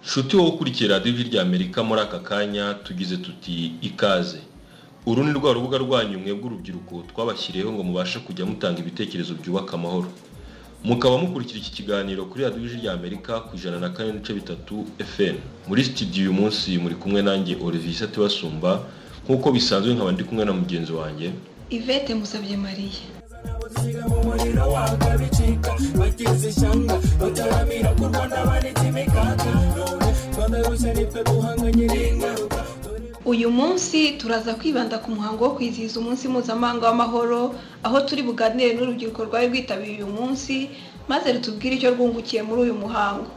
nshuti wowe ukurikira radiyo ijwi ry'amerika muri aka kanya tugize tuti ikaze uru ni rwa rubuga rwanyu mwe bw'urubyiruko twabashyiriyeho ngo mubashe kujya mutanga ibitekerezo byubaka amahoro mukaba mukurikira iki kiganiro kuri radiyo ijwi ry'amerika ku ijana na kane n'ibice bitatu fm muri sitidiyo uyu munsi muri kumwe nanjye olivier atibasumba nk'uko bisanzwe nkaba ndi kumwe na mugenzi wanjye ivete musabye mariya Abazira mu muriro waka bicika bagize ishyanga bataramira ku rwanda banitse imikaka none rwanda rushya nitwe duhanganye n'ingaruka uyu munsi turaza kwibanda ku muhango wo kwizihiza umunsi mpuzamahanga w'amahoro aho turi buganire n'urubyiruko rwari rwitabiriye uyu munsi maze rutubwire icyo rwungukiye muri uyu muhango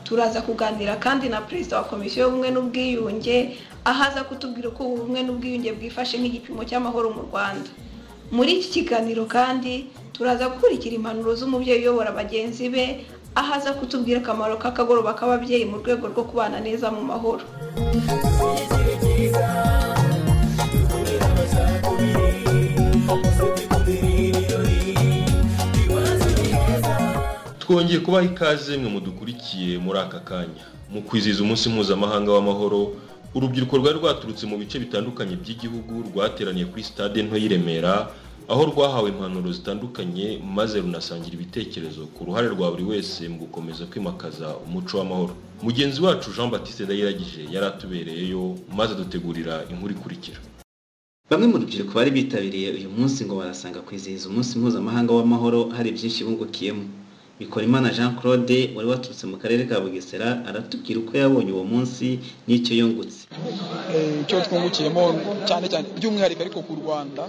turaza kuganira kandi na perezida wa komisiyo y'ubumwe n'ubwiyunge aho aza kutubwira uko ubu bumwe n'ubwiyunge bwifashe nk'igipimo cy'amahoro mu rwanda muri iki kiganiro kandi turaza gukurikira impanuro z'umubyeyi uyobora bagenzi be aho aza kutubwira akamaro k'akagoroba k'ababyeyi mu rwego rwo kubana neza mu mahoro igihe cyiza dukorera abacakubiri mufite ikubiri ibirori iwacu ni heza twongeye kubaha ikaze mwe mudukurikiye muri aka kanya mu kwizihiza umunsi mpuzamahanga w'amahoro urubyiruko rwari rwaturutse mu bice bitandukanye by'igihugu rwateraniye kuri sitade nto y'i Remera aho rwahawe impanuro zitandukanye maze runasangira ibitekerezo ku ruhare rwa buri wese mu gukomeza kwimakaza umuco w'amahoro mugenzi wacu jean batiste ndayiragije yari atubereyeyo maze dutegurira inkuru ikurikira Bamwe mu rubyiruko bari bitabiriye uyu munsi ngo barasanga kwizihiza umunsi mpuzamahanga w'amahoro hari byinshi bungukiyemo. Bikorimana Jean Claude wari waturutse mu karere ka Bugesera aratubwira uko yabonye uwo munsi n'icyo yungutse. Eh, icyo twungukiyemo cyane cyane by'umwihariko ariko ku rwanda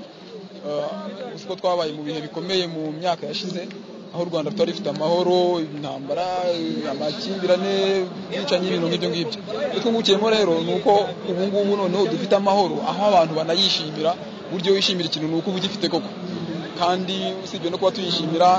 eh, uzi ko twabaye mu bihe bikomeye mu myaka yashize aho u rwanda rutari rufite amahoro intambara eh, amakimbirane bwicanyi ibintu nk'ibyo ngibyo icyo twungukiyemo rero ni uko ubu ngubu noneho dufite amahoro aho abantu banayishimira uburyo wishimira ikintu ni uko uba ugifite koko kandi usibye no kuba tuyishimira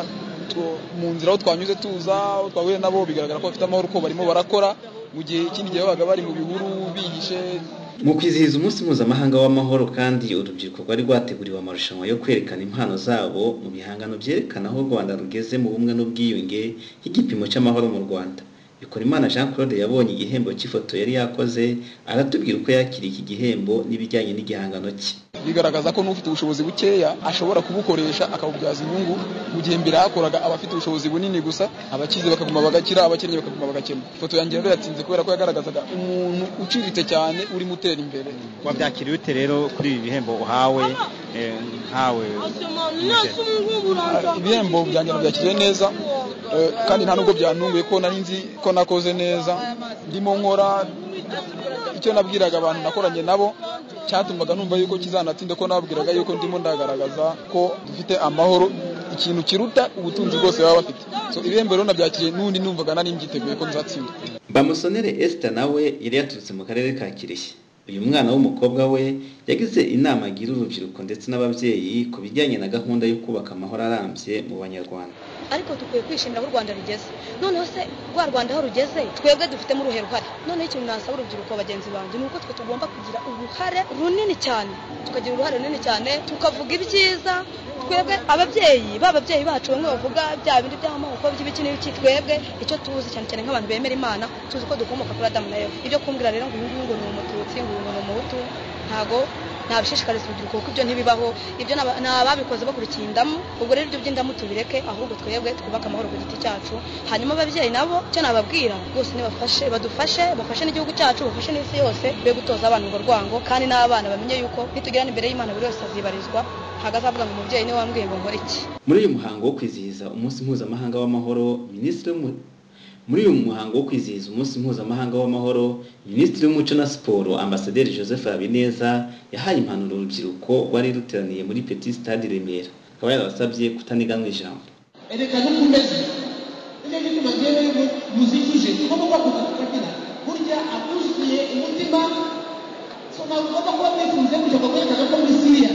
tu- mu nzira aho twanyuze tuza aho twahuye nabo bigaragara ko bafite amahoro ko barimo barakora mu gihe ikindi gihe babaga bari mu bihuru bihishe Mu kwizihiza umunsi mpuzamahanga w'amahoro kandi urubyiruko rwari rwateguriwe amarushanwa yo kwerekana impano zabo mu bihangano byerekana aho u Rwanda rugeze mu bumwe n'ubwiyunge y'igipimo cy'amahoro mu Rwanda. Bikorimana Jean Claude yabonye igihembo cy'ifoto yari yakoze aratubwira uko yakiriye iki gihembo n'ibijyanye n'igihangano cye. bigaragaza ko n'ufite ubushobozi bukeya ashobora kubukoresha akabubyaza inyungu mu gihe mbere hakoraga abafite ubushobozi bunini gusa abakize bakaguma bagakira abakennye bakaguma bagakena ifoto yanjye rero yatsinze kubera ko yagaragazaga umuntu uciriritse cyane urimo utera imbere wabyakiriye ute rero kuri ibi bihembo uhawe eh, nkawe muje? Ah, ibihembo byanjye nabyakiriye neza eh, kandi nta nubwo byantunguye ko nari nzi ko nakoze neza ndimo nkora icyo nabwiraga abantu nakoranye nabo cyatumaga numva yuko kizanatinda ko nabwiraga yuko ndimo ndagaragaza ko dufite amahoro ikintu kiruta ubutunzi bwose baba bafite so ibihembo rero nabyakiriye n'ubundi numvaga nari mbyiteguye ko nzatsinda Bamusonere Esther nawe yari yaturutse mu karere ka Kirehe. Uyu mwana w'umukobwa we yagize inama agira urubyiruko ndetse n'ababyeyi ku bijyanye na gahunda yo kubaka amahoro arambye mu Banyarwanda. ariko dukwiye kwishimira aho u rwanda rugeze noneho se rwa rwanda aho rugeze twebwe dufitemo uruhe ruhare noneho ikintu nasaba urubyiruko bagenzi banjye ni uko twe tugomba kugira uruhare runini cyane tukagira uruhare runini cyane tukavuga ibyiza twebwe ababyeyi ba babyeyi bacu bamwe bavuga bya bindi by'amoko by'ibiki n'ibiki twebwe icyo tuzi cyane cyane nk'abantu bemera imana tuzi ko dukomoka kuri adamu na eva ibyo kumbwira rero ngo uyu nguyu ngo ni umututsi ngo uyu ngo ni umuhutu ntago ntabishishikariza urubyiruko kuko ibyo ntibibaho ibyo n'aba- ni ababikoze bakurikiye indamu ubwo rero ibyo by'indamu tubireke ahubwo twebwe twubake amahoro ku giti cyacu hanyuma ababyeyi nabo icyo nababwira rwose nibafashe badufashe bafashe n'igihugu cyacu bafashe n'isi yose be gutoza abana urwo rwango kandi n'abana bamenye yuko nitugirana imbere y'imana buri wese azibarizwa ntabwo azavuga ngo umubyeyi niwe wambwiye ngo nkore iki Muri uyu muhango wo kwizihiza umunsi mpuzamahanga w'amahoro, Minisitiri w'Umu- muri uyu muhango wo kwizihiza umunsi mpuzamahanga w'amahoro, Minisitiri w'Umuco na Siporo Ambasaderi Joseph Habineza yahaye impanuro urubyiruko rwari ruteraniye muri Petit Stade i Remera. Akaba yarabasabye kutaniganwa ijambo. erekana ko umeze nibyo ngibyo bagenda muzikije ugomba kuba kuza kukagira burya abuzuye umutima so ntabwo ugomba kuba mwifuza kujya ngo mwerekane ko muri siriya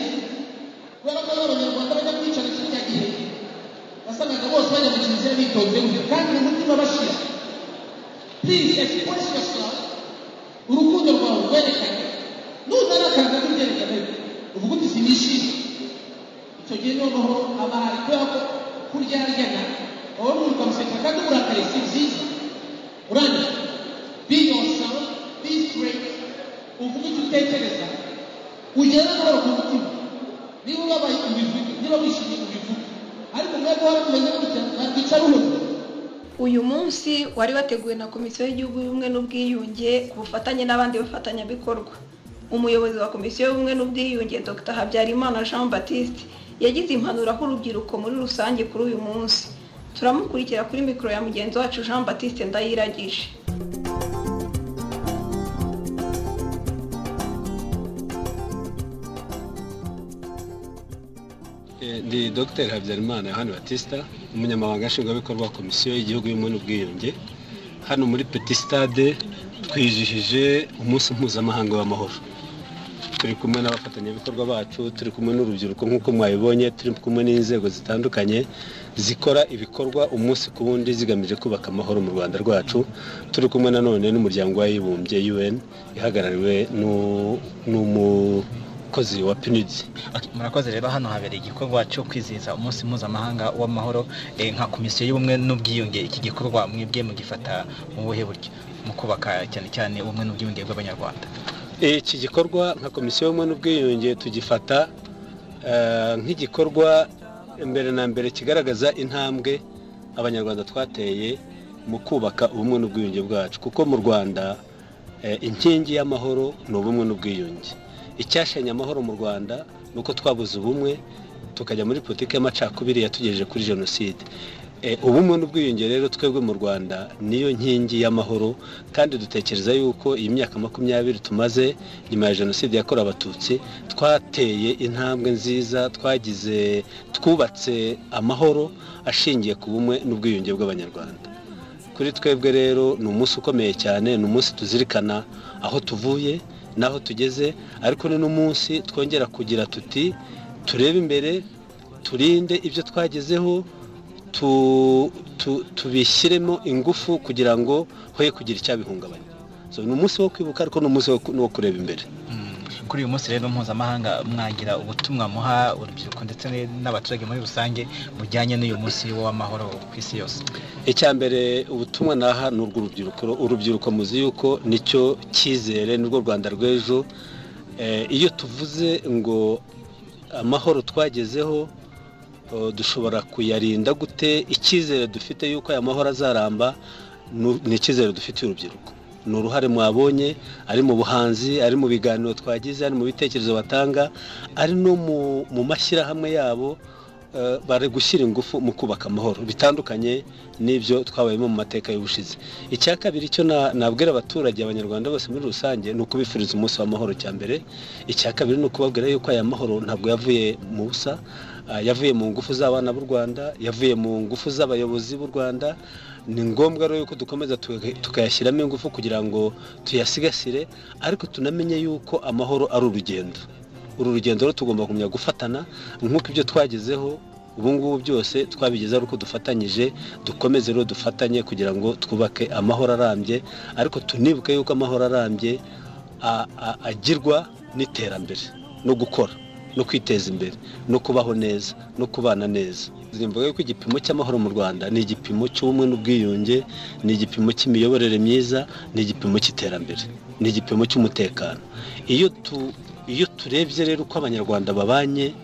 kubera ko rero abanyarwanda bajya kwicana kiriya gihe wasangaga bose bajya mu kiliziya bitonze kandi mu mutima bashira please express yourself urukundo rwawe rwerekane nutarakanga n'ibyerekane uvuga uti sinishimye icyo gihe noneho aba hari kubera ko kuryaryana wowe uri ukamuseka kandi uburakariye si byiza urangije biyose uyu munsi wari wateguwe na komisiyo y'igihugu y'ubumwe n'ubwiyunge ku bufatanye n'abandi bafatanyabikorwa umuyobozi wa komisiyo y'ubumwe n'ubwiyunge dr habyarimana jean batiste yagize impanuro aho urubyiruko muri rusange kuri uyu munsi turamukurikira kuri mikoro ya mugenzi wacu jean batiste ndayiragije ni dr habyarimana yohani batista umunyamabanga nshingwabikorwa wa komisiyo y'igihugu y'ubumwe n'ubwiyunge hano muri peti sitade twijihije umunsi mpuzamahanga w'amahoro turi kumwe n'abafatanyabikorwa bacu turi kumwe n'urubyiruko nk'uko mwabibonye turi kumwe n'inzego zitandukanye zikora ibikorwa umunsi ku wundi zigamije kubaka amahoro mu rwanda rwacu turi kumwe nanone n'umuryango w'abibumbye un ihagarariwe n'u- n'umukozi wa pinidi Ok, murakoze rero hano habereye igikorwa cyo kwizihiza umunsi mpuzamahanga w'amahoro eh, nka komisiyo y'ubumwe n'ubwiyunge iki gikorwa mwebwe mugifata mu buhe buryo mu kubaka cyane cyane ubumwe n'ubwiyunge bw'abanyarwanda iki gikorwa nka komisiyo y'ubumwe n'ubwiyunge tugifata eh, nk'igikorwa mbere na mbere kigaragaza intambwe abanyarwanda twateye mu kubaka ubumwe n'ubwiyunge bwacu kuko mu rwanda eh, inkingi y'amahoro ni ubumwe n'ubwiyunge icyashanye amahoro mu rwanda ni uko twabuze ubumwe tukajya muri politiki y'amacakubiri yatugejeje kuri jenoside Eh, ubumwe n'ubwiyunge rero twebwe mu rwanda niyo nkingi y'amahoro kandi dutekereza yuko iyi myaka makumyabiri tumaze nyuma ya jenoside yakorewe abatutsi twateye intambwe nziza twagize twubatse amahoro ashingiye ku bumwe n'ubwiyunge bw'abanyarwanda kuri twebwe rero ni umunsi ukomeye cyane ni umunsi tuzirikana aho tuvuye n'aho tugeze ariko ni n'umunsi twongera kugira tuti turebe imbere turinde ibyo twagezeho tu- tu- tubishyiremo ingufu kugira ngo hoye kugira icyabihungabanya So, ni umunsi wo kwibuka ariko ni umunsi wo ku- wo kureba imbere kuri uyu munsi rero mpuzamahanga mwagira ubutumwa muha urubyiruko ndetse n'abaturage muri rusange bujyanye n'uyu munsi w'amahoro ku isi yose icya mbere ubutumwa naha ni urw'urubyiruko urubyiruko muzi yuko nicyo cyizere nirwo rwanda rw'ejo Eh, iyo tuvuze ngo amahoro twagezeho eh, dushobora kuyarinda gute icyizere dufite yuko aya mahoro azaramba nu- ni icyizere dufitiye urubyiruko ni uruhare mwabonye ari mu buhanzi ari mu biganiro twagize ari mu bitekerezo batanga ari no mu- mu mashyirahamwe yabo eh, bari gushyira ingufu mu kubaka amahoro bitandukanye n'ibyo twabayemo mu mateka y'ubushize icya kabiri cyo na- nabwira abaturage abanyarwanda bose muri rusange ni ukubifuriza umunsi w'amahoro cya mbere icya kabiri ni ukubabwira yuko aya mahoro ntabwo yavuye mu busa ah, yavuye mu ngufu z'abana b'u rwanda yavuye mu ngufu z'abayobozi b'u rwanda ni ngombwa rero yuko dukomeza tuka- tukayashyiramo ingufu kugira ngo tuyasigasire ariko tunamenye yuko amahoro ari urugendo uru rugendo rero tugomba kumenya gufatana nk'uko ibyo twagezeho ubu ngubu byose twabigezeho ari uko dufatanyije dukomeze rero dufatanye kugira ngo twubake amahoro arambye ariko tunibuke yuko amahoro arambye a- a- agirwa n'iterambere no gukora no kwiteza imbere no kubaho neza no kubana neza mvuga yuko igipimo cy'amahoro mu rwanda ni igipimo cy'ubumwe n'ubwiyunge ni igipimo cy'imiyoborere myiza ni igipimo cy'iterambere ni igipimo cy'umutekano iyo tu iyo turebye rero uko abanyarwanda babanye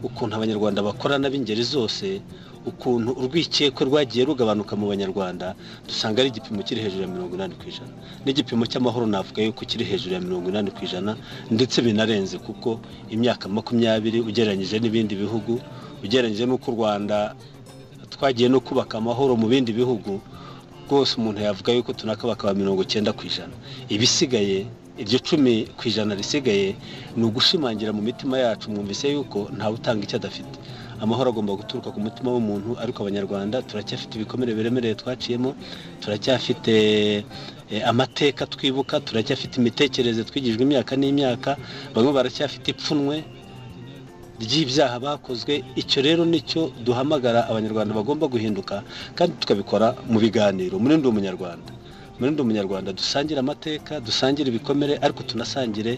ukuntu abanyarwanda bakorana b'ingeri zose ukuntu urwikekwe rwagiye rugabanuka mu banyarwanda dusanga ari igipimo kiri hejuru ya mirongo inani ku ijana n'igipimo cy'amahoro navuga yuko kiri hejuru ya mirongo inani ku ijana ndetse binarenze kuko imyaka makumyabiri ugereranyije n'ibindi bihugu ugereranyije n'uko u rwanda twagiye no kubaka amahoro mu bindi bihugu rwose umuntu yavuga yuko tunakabaka ba mirongo icyenda ku ijana ibisigaye iryo cumi ku ijana risigaye ni ugushimangira mu mitima yacu mwumvise yuko ntawe utanga icyo adafite amahoro agomba guturuka ku mutima w'umuntu ariko abanyarwanda turacyafite ibikomere biremereye twaciyemo turacyafite eh, amateka twibuka turacyafite imitekerereze twigijwe imyaka n'imyaka bamwe baracyafite ipfunwe ry'ibyaha bakozwe icyo rero nicyo duhamagara abanyarwanda bagomba guhinduka kandi tukabikora mu biganiro muri ndi umunyarwanda muri ndi umunyarwanda dusangire amateka dusangire ibikomere ariko tunasangire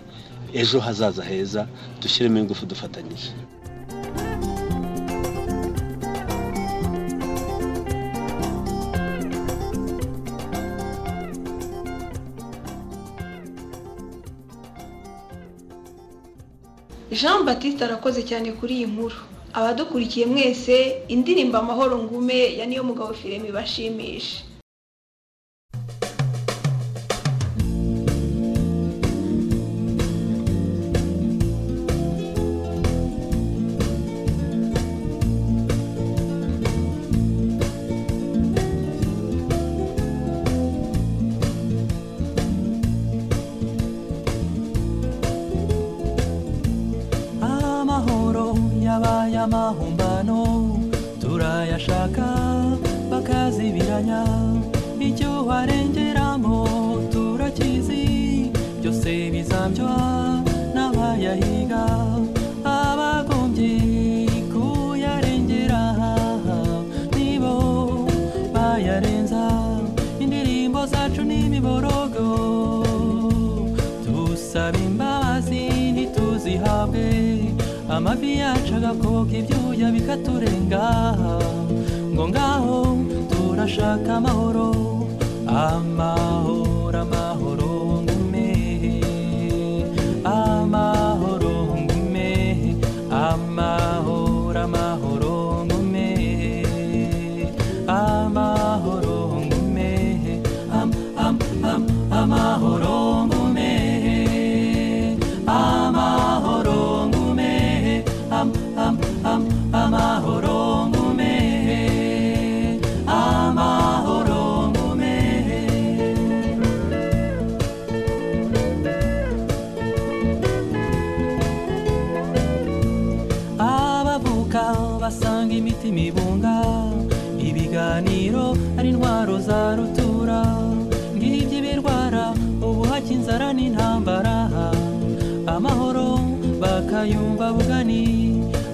ejo hazaza heza dushyiremo ingufu dufatanyije jean batiste arakoze cyane kuri iyi nkuru abadukurikiye mwese indirimbo amahoro ngume ya niyo mugabo firime ibashimisha amahoro yabaye amahumbano turayashaka bakazibiranya icyo harengeramo turakizi byose bizambywa n'abayahiga abagombye kuyarengera nibo bayarenza indirimbo zacu n'imiborogo dusaba imbabazi ntituzihabwe amavi yacu agakoka ibyuya bikaturenga ngo ngaho turashaka amahoro amahoro amahoro ngume amahoro ngume amahoro amahoro ngume amahoro ngume am am am amahoro ngume amahoro ngume am am am amahoro ngume amahoro ngume abavuka basanga imitima ibunga ibiganiro ari intwaro za rutura ngibyo ibirwara ubuhake inzara n'intambara amahoro bakayumva bugani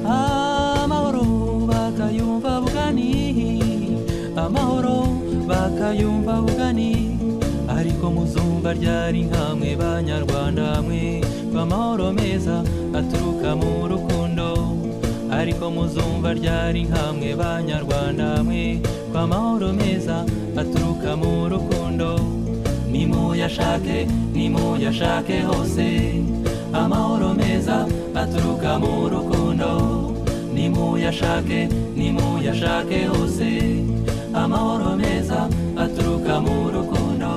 amahoro bakayumva bugani amahoro bakayumva bugani ariko muzumva ryari nkamwe banyarwanda mwe ko amahoro meza aturuka mu rukundo ariko muzumva ryari nkamwe banyarwanda mwe ko amahoro meza aturuka mu rukundo nimuyashake nimuyashake hose amahoro meza aturuka mu rukundo nimuyashake nimuyashake hose amahoro meza aturuka mu rukundo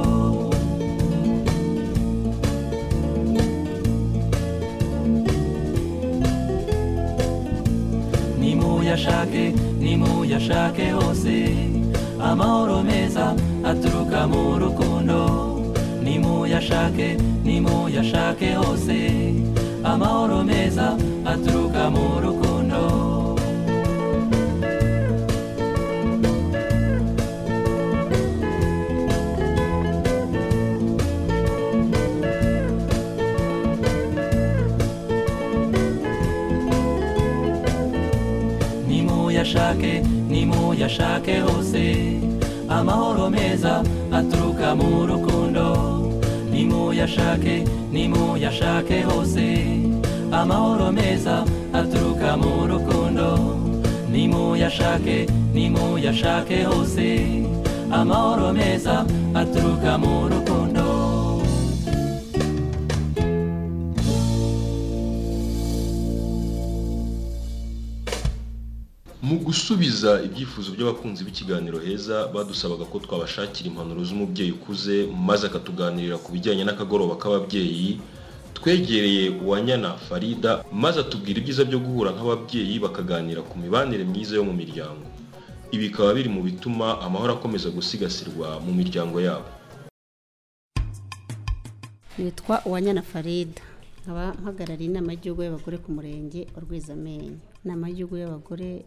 nimuyashake nimuyashake hose amahoro meza aturuka mu rukundo nimuyashake nimuyashake hose amahoro meza aturuka mu rukundo nimuyashake nimuyashake hose amahoro meza aturuka mu rukundo nimuyashake nimuyashake hose amahoro meza aturuka mu rukundo nimuyashake nimuyashake hose amahoro meza aturuka mu rukundo mu gusubiza ibyifuzo by'abakunzi b'ikiganiro heza badusabaga ko twabashakira impanuro z'umubyeyi ukuze maze akatuganirira ku bijyanye n'akagoroba k'ababyeyi twegereye uwanyana farida maze atubwira ibyiza byo guhura nk'ababyeyi bakaganira ku mibanire myiza yo mu miryango ibi bikaba biri mu bituma amahoro akomeza gusigasirwa mu miryango yabo nitwa uwanyana farida nkaba mpagarariye inama y'igihugu y'abagore ku murenge wa rwezamenyo inama y'igihugu y'abagore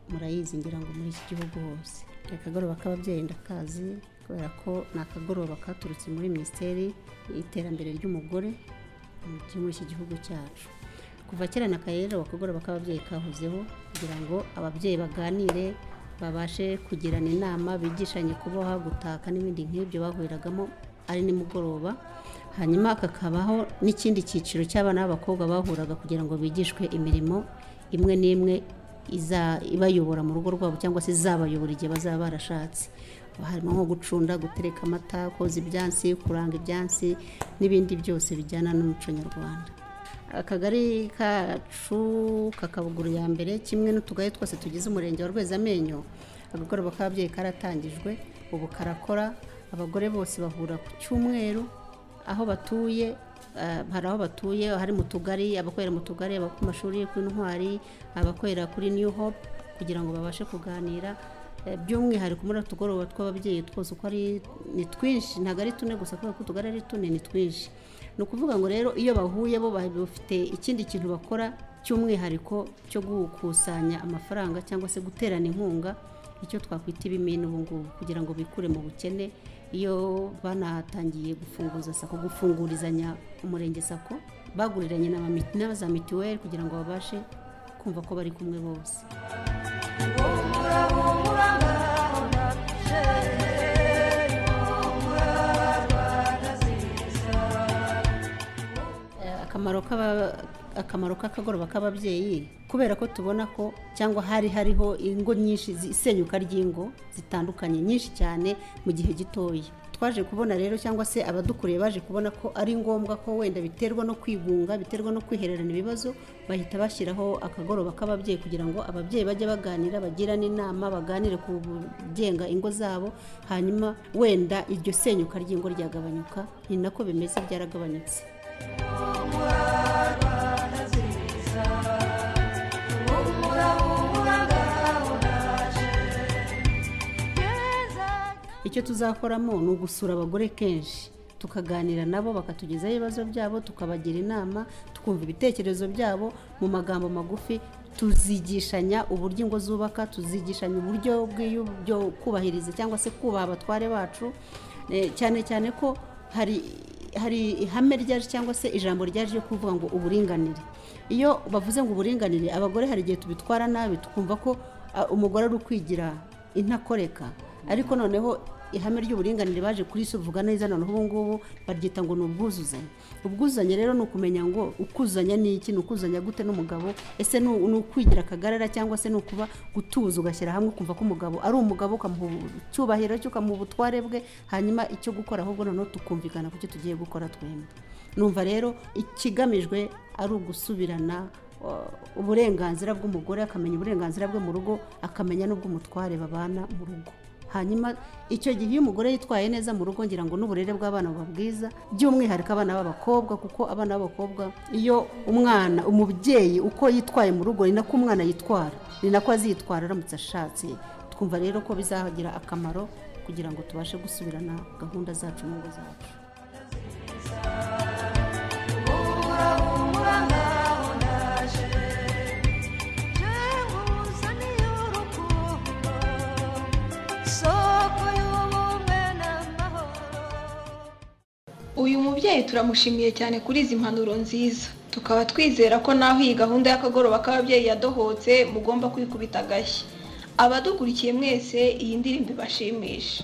murayizi ngira ngo muri iki gihugu hose akagoroba k'ababyeyi ndakazi kubera ko ni akagoroba katurutse muri minisiteri y'iterambere ry'umugore muri iki gihugu cyacu kuva kera na kare rero akagoroba k'ababyeyi kahozeho kugira ngo ababyeyi baganire babashe kugirana inama bigishanye kuboha gutaka n'ibindi nk'ibyo bahuriragamo ari nimugoroba hanyuma kakabaho n'ikindi cyiciro cy'abana b'abakobwa bahuraga kugira ngo bigishwe imirimo imwe n'imwe iza- ibayobora mu rugo rwabo cyangwa se izabayobora igihe bazaba barashatse harimo nko gucunda gutereka amata koza ibyansi kuranga ibyansi n'ibindi byose bijyana n'umuco nyarwanda akagari kacu kakabuguru ya mbere kimwe n'utugari twose tugize umurenge wa rwezamenyo akagoroba k'ababyeyi karatangijwe ubu karakora abagore bose bahura ku cyumweru aho batuye hari aho batuye hari mu tugari abakorera mu tugari ku mashuri y'intwari abakorera kuri new hope kugira ngo babashe kuganira by'umwihariko muri utugoroba tw'ababyeyi twose uko ari ni twinshi ntabwo ari tune gusa kubera ko utugari ari tune ni twinshi ni ukuvuga ngo rero iyo bahuye bo bafite ikindi kintu bakora cy'umwihariko cyo gukusanya amafaranga cyangwa se guterana inkunga icyo twakwita ibimina ubu ngubu kugira ngo bikure mu bukene iyo banatangiye gufunguza sako gufungurizanya umurenge sako baguriranye na za mituweli kugira ngo babashe kumva ko bari kumwe bose akamaro k'akagoroba k'ababyeyi kubera ko tubona ko cyangwa hari hariho ingo nyinshi isenyuka ry'ingo zitandukanye nyinshi cyane mu gihe gitoya twaje kubona rero cyangwa se abadukuriye baje kubona ko ari ngombwa ko wenda biterwa no kwigunga biterwa no kwihererana ibibazo bahita bashyiraho akagoroba k'ababyeyi kugira ngo ababyeyi bajye baganira bagirane inama baganire ku bugenga ingo zabo hanyuma wenda iryo senyuka ry'ingo ryagabanyuka ni nako bimeze byaragabanyutse icyo tuzakoramo ni ugusura abagore kenshi tukaganira nabo bakatugezaho ibibazo byabo tukabagira inama tukumva ibitekerezo byabo mu magambo magufi tuzigishanya uburyo ingo zubaka tuzigishanya uburyo bw'ibyo kubahiriza cyangwa se kubaha abatware bacu cyane cyane ko hari hari ihame ryaje cyangwa se ijambo ryaje ryo kuvuga ngo uburinganire iyo bavuze ngo uburinganire abagore hari igihe tubitwara nabi tukumva ko umugore ari ukwigira intakoreka ariko noneho ihame ry'uburinganire baje kurisuvuga neza noneho ubu ngubu baryita ngo ni ubwuzuzanye ubwuzuzanye rero ni ukumenya ngo ukuzanya ni iki ni ukuzanya gute n'umugabo ese ni ukwigira akagarara cyangwa se ni ukuba gutuza ugashyira hamwe ukumva ko umugabo ari umugabo ukamuha icyubahiro cyo ukamuha ubutware bwe hanyuma icyo gukora ahubwo noneho tukumvikana ku cyo tugiye gukora twembi numva rero ikigamijwe ari ugusubirana uburenganzira bw'umugore akamenya uburenganzira bwe mu rugo akamenya n'ubw'umutware babana mu rugo hanyuma icyo gihe iyo umugore yitwaye neza mu rugo ngira ngo n'uburere bw'abana buba bwiza by'umwihariko abana b'abakobwa kuko abana b'abakobwa iyo umwana umubyeyi uko yitwaye mu rugo ni nako umwana yitwara ni nako azitwara aramutse ashatse twumva rero ko bizagira akamaro kugira ngo tubashe gusubirana gahunda zacu n'ingo zacu uyu mubyeyi turamushimiye cyane kuri izi mpanuro nziza tukaba twizera ko naho iyi gahunda y'akagoroba k'ababyeyi yadohotse mugomba kwikubita agashyi abadukurikiye mwese iyi ndirimbo ibashimisha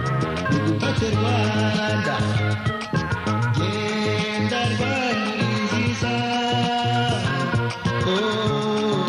Yeah, that one is his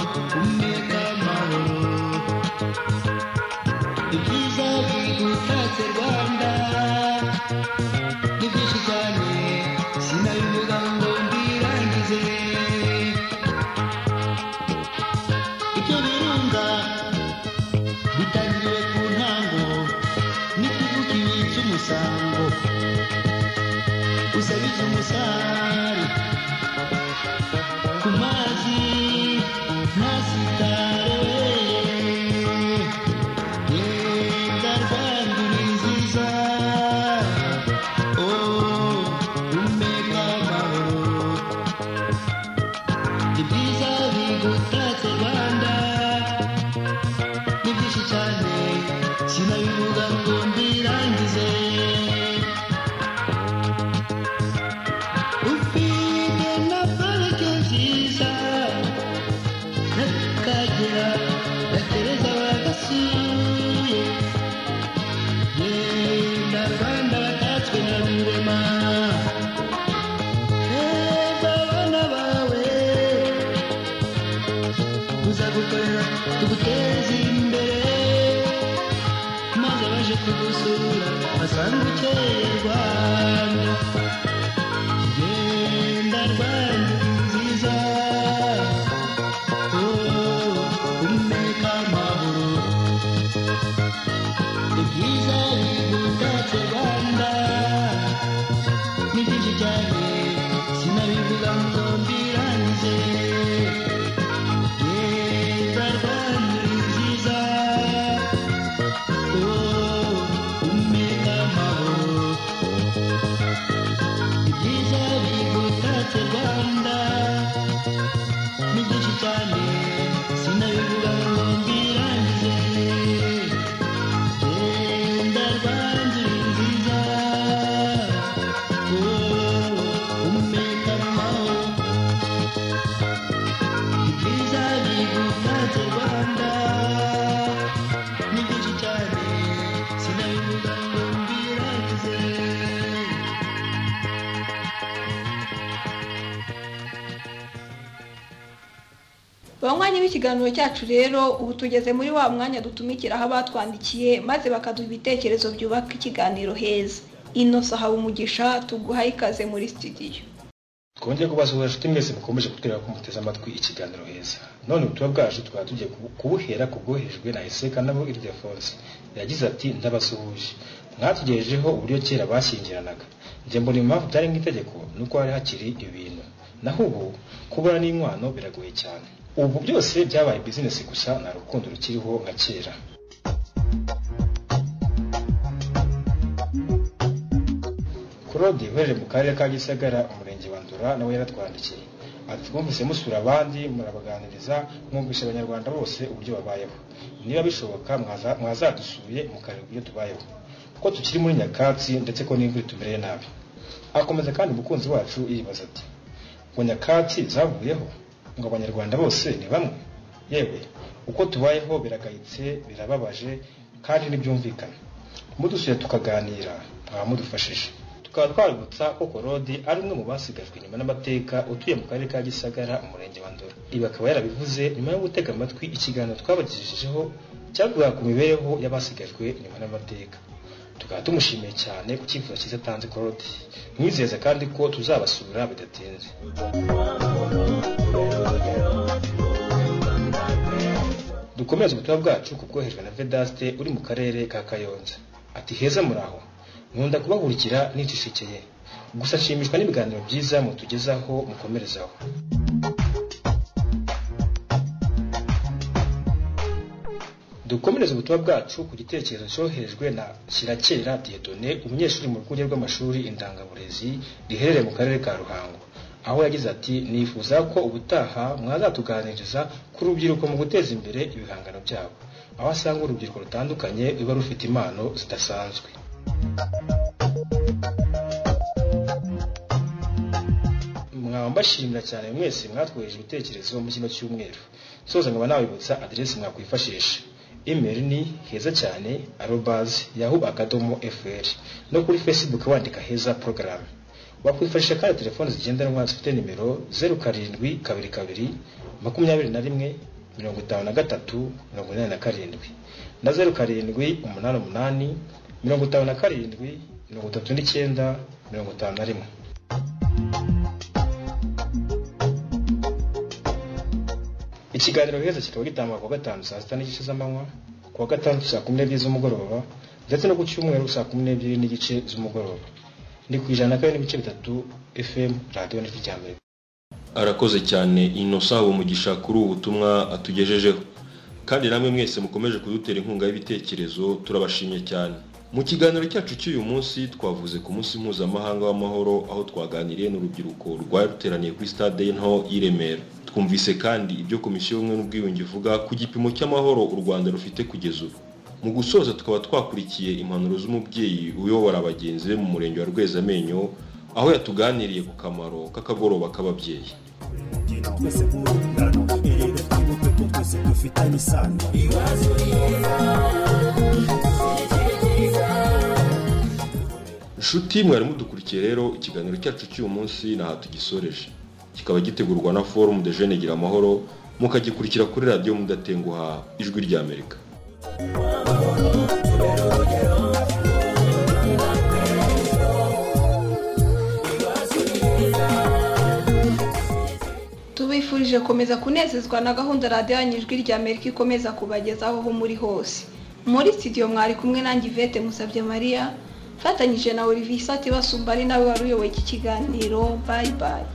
muhango usabije umusare ku mazi ntasitare leta rwanda uri nziza oh umbeka amahoro ibyiza bigutatse rwanda ni byinshi cyane sinabivuga ngo mbirangize ufite na parike nziza n'akagera gatereza bagasuye genda rwanda batatswe na rurema reba abana bawe tuzagukorera tuguteze imbere maze abaje kugusura basange ukeye rwanda genda rwanda nziza Oh, umbeka amahoro ibyiza bigutatse rwanda ni byinshi cyane sinabivuga ngo mbirangize banywanyi b'ikiganiro cyacu rero ubu tugeze muri wa mwanya dutumikiraho abatwandikiye maze bakaduha ibitekerezo byubaka ikiganiro heza ino saha umugisha tuguha ikaze muri studio twongere kubasuhuza inshuti mwese mukomeje kutwereka ko muteze amatwi ikiganiro heza none ubutumwa bwacu twari tugiye kubu- kubuhera ku bwohejwe na eseka nabo iridefonse yagize ati ndabasuhuje mwatugejejeho uburyo kera bashyingiranaga njye mbona impamvu byari nk'itegeko nuko hari hakiri ibintu naho ubu kubura n'inkwano biragoye cyane ubu byose byabaye bizinesi gusa nta rukundo rukiriho nka kera Claude uherereye mu karere ka Gisagara umurenge wa Ndura nawe yaratwandikiye ati twumvise musura abandi murabaganiriza mwumvisha abanyarwanda bose uburyo babayeho niba bishoboka mwaza- mwazadusuye mukareba uburyo tubayeho kuko tukiri muri nyakatsi ndetse ko n'imvura itumereye nabi akomeza kandi umukunzi wacu yibaza ati ngo nyakatsi zavuyeho ngo abanyarwanda bose ni bamwe yewe uko tubayeho biragayitse birababaje kandi ntibyumvikana mudusuye tukaganira mwaba mudufashije tukaba twabibutsa ko korodi ari umwe mu basigajwe inyuma n'amateka utuye mu karere ka gisagara umurenge wa ndora ibi akaba yarabivuze nyuma yo gutega amatwi ikiganiro twabagejejeho cyavugaga ku mibereho y'abasigajwe inyuma n'amateka tukaba tumushimiye cyane ku cyifuzo cyiza atanze korodi mwizeza kandi ko tuzabasura bidatinze dukomeze ubutumwa bwacu ku bwoherejwe na vedaste uri mu karere ka kayonza ati heza muraho nkunda kubahurikira nitishekeye gusa nshimishwa n'ibiganiro byiza mutugezaho mukomerezaho dukomereze ubutumwa bwacu ku gitekerezo cyoherejwe na shirakera diedone umunyeshuri mu rwunge rw'amashuri indangaburezi riherereye mu karere ka ruhango aho yagize ati nifuza ko ubutaha mwazatuganiriza ku rubyiruko mu guteza imbere ibihangano byabo aho asanga urubyiruko rutandukanye ruba rufite impano zidasanzwe mwaba mbashimira cyane mwese mwatwoheje ibitekerezo mu kino cyumweru soza nkaba nabibutsa aderesi mwakwifashisha imeri ni heza cyane arobazi yahu akadomo fr no kuri facebook wandika heza porogaramu wakwifashisha kandi telefoni zigendanwa zifite nimero zeru karindwi kabiri kabiri makumyabiri na rimwe mirongo itanu na gatatu mirongo inani na karindwi na zeru karindwi umunani umunani mirongo itanu na karindwi mirongo itatu n'icyenda mirongo itanu na rimwe ikiganiro heza kikaba gitangwa kuwa gatanu saa sita n'igice z'amanywa kuwa gatandatu saa kumi n'ebyiri z'umugoroba ndetse no ku cyumweru saa kumi n'ebyiri n'igice z'umugoroba ni ku ijana na kane n'ibice bitatu fm radiyo n'ijwi rya mbere arakoze cyane innocent uwo mugisha kuri ubu butumwa atugejejeho kandi namwe mwese mukomeje kudutera inkunga y'ibitekerezo turabashimye cyane mu kiganiro cyacu cy'uyu munsi twavuze ku munsi mpuzamahanga w'amahoro aho twaganiriye n'urubyiruko rwari ruteraniye kuri stade nto y'i Remera twumvise kandi ibyo komisiyo y'ubumwe n'ubwiyunge ivuga ku gipimo cy'amahoro u rwanda rufite kugeza ubu mu gusoza tukaba twakurikiye impanuro z'umubyeyi uyobora abagenzi be mu murenge wa rwezamenyo aho yatuganiriye ku kamaro k'akagoroba k'ababyeyi twese nk'urungano irinde twibuke ko twese dufitanye isano iwacu heza nshuti mwari mudukurikiye rero ikiganiro cyacu cy'uyu munsi ntaho tugisoreje kikaba gitegurwa na forumu de jene gira amahoro mukagikurikira kuri radiyo mudatenguha ijwi ry'amerika tubifurije gukomeza kunezezwa na gahunda radiyo yanyu ijwi rya amerika ikomeza kubagezaho aho muri hose muri studio mwari kumwe nanjye ivete musabye mariya mfatanyije na olivier isati basumba ari nawe wari uyoboye iki kiganiro bayi bayi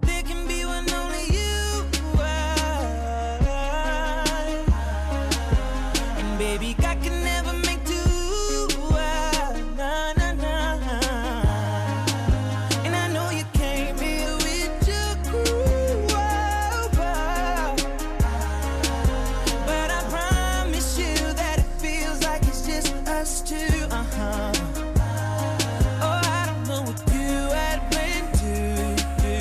There can be one only you are. And baby, I can never make two. Na, na, na. And I know you came here with your crew. But I promise you that it feels like it's just us two. Uh-huh. Oh, I don't know what you had planned to do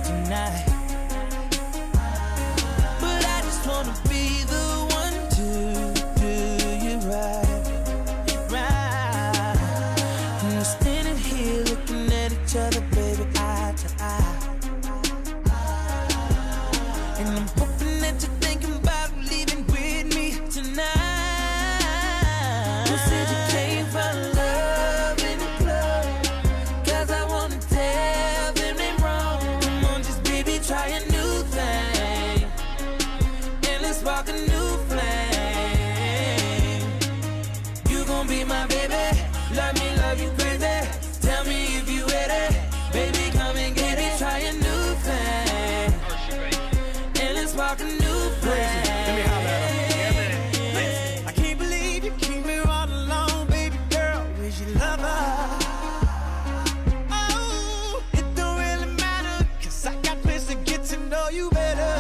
tonight. But I just wanna be the one to do you right, right. And we're standing here looking at each other, baby, eye to eye. And I'm hoping that you're thinking about leaving with me tonight. You said you came for love in the club. Cause I wanna tell them they wrong. Come on, just baby, try a new thing. And let's walk a new flame. You gon' be my baby. Love me, love you crazy. Tell me if you with it. Baby, come and get it. Try a new thing. And let's walk a new flame. I can't believe you keep me all alone, baby girl. Is your lover? Oh, it don't really matter, cause I got plans to get to know you better.